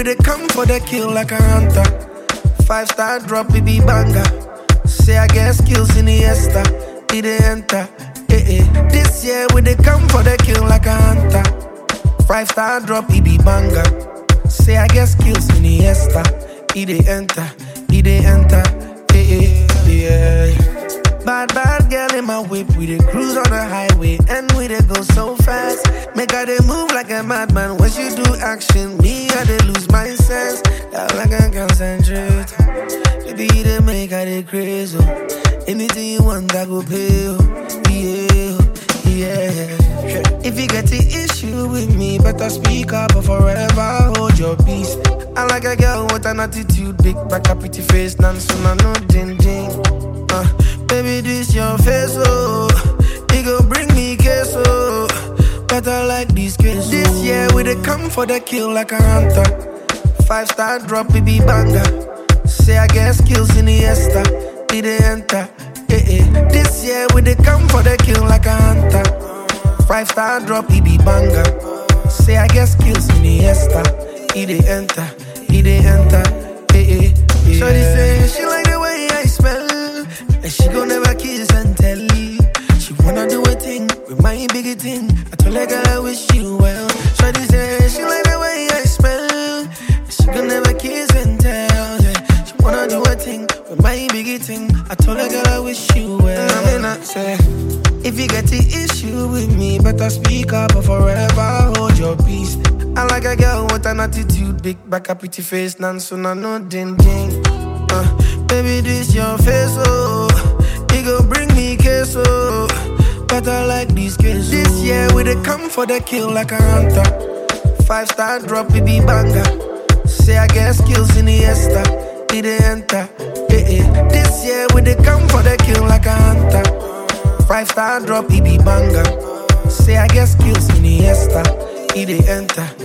we dey come for the kill like a hunter. Five star drop, it be banger. Say I get skills in the esta, it dey enter. Eh eh. This year we dey come for the kill like a hunter. Five star drop, it be banger. Say I get skills in the esta, it dey enter, it dey enter. Eh eh. Yeah. Bad, bad girl in my whip. We dey cruise on the highway and we dey go so fast. Make her dey move like a madman. When she do action, me I dey lose my sense. Girl, I can concentrate. Baby, you dey make her dey crazy. oh. Anything you want, I go pay. oh. Yeah, oh, yeah. If you get the issue with me, better speak up or forever hold your peace. I like a girl with an attitude, big back, a pretty face, none soon I know ding ding. Uh, baby, this your face, oh. It go bring me queso. Better like this case. This year we dey come for the kill like a hunter. Five star drop, it be banger. Say I get skills in the esta, it dey enter. Eh eh. This year we dey come for the kill like a hunter. Five star drop, it be banger. Say I get skills in the esta, it dey enter, it dey enter. Eh eh. Yeah. Shorty say she like the way I smell, and she gon' never kiss and tell. She wanna do a thing with my biggie thing. I told her girl I wish you well. Shorty say she like the way I smell, and she gon' never kiss and tell. Yeah. She wanna do a thing with my biggie thing. I told her girl I wish you well. I mean I say. If you get the issue with me, better speak up or forever hold your peace. I like a girl with an attitude, big back, a pretty face, none soon I know ding ding. Uh, baby, this your face, oh. It go bring me queso. Better like this case. This year we dey come for the kill like a hunter. Five star drop, it be banger. Say I get skills in the esta, it dey enter. Eh eh. This year we dey come for the kill like a hunter. Five star drop, it be banger. Say I get skills in the esta, it dey enter,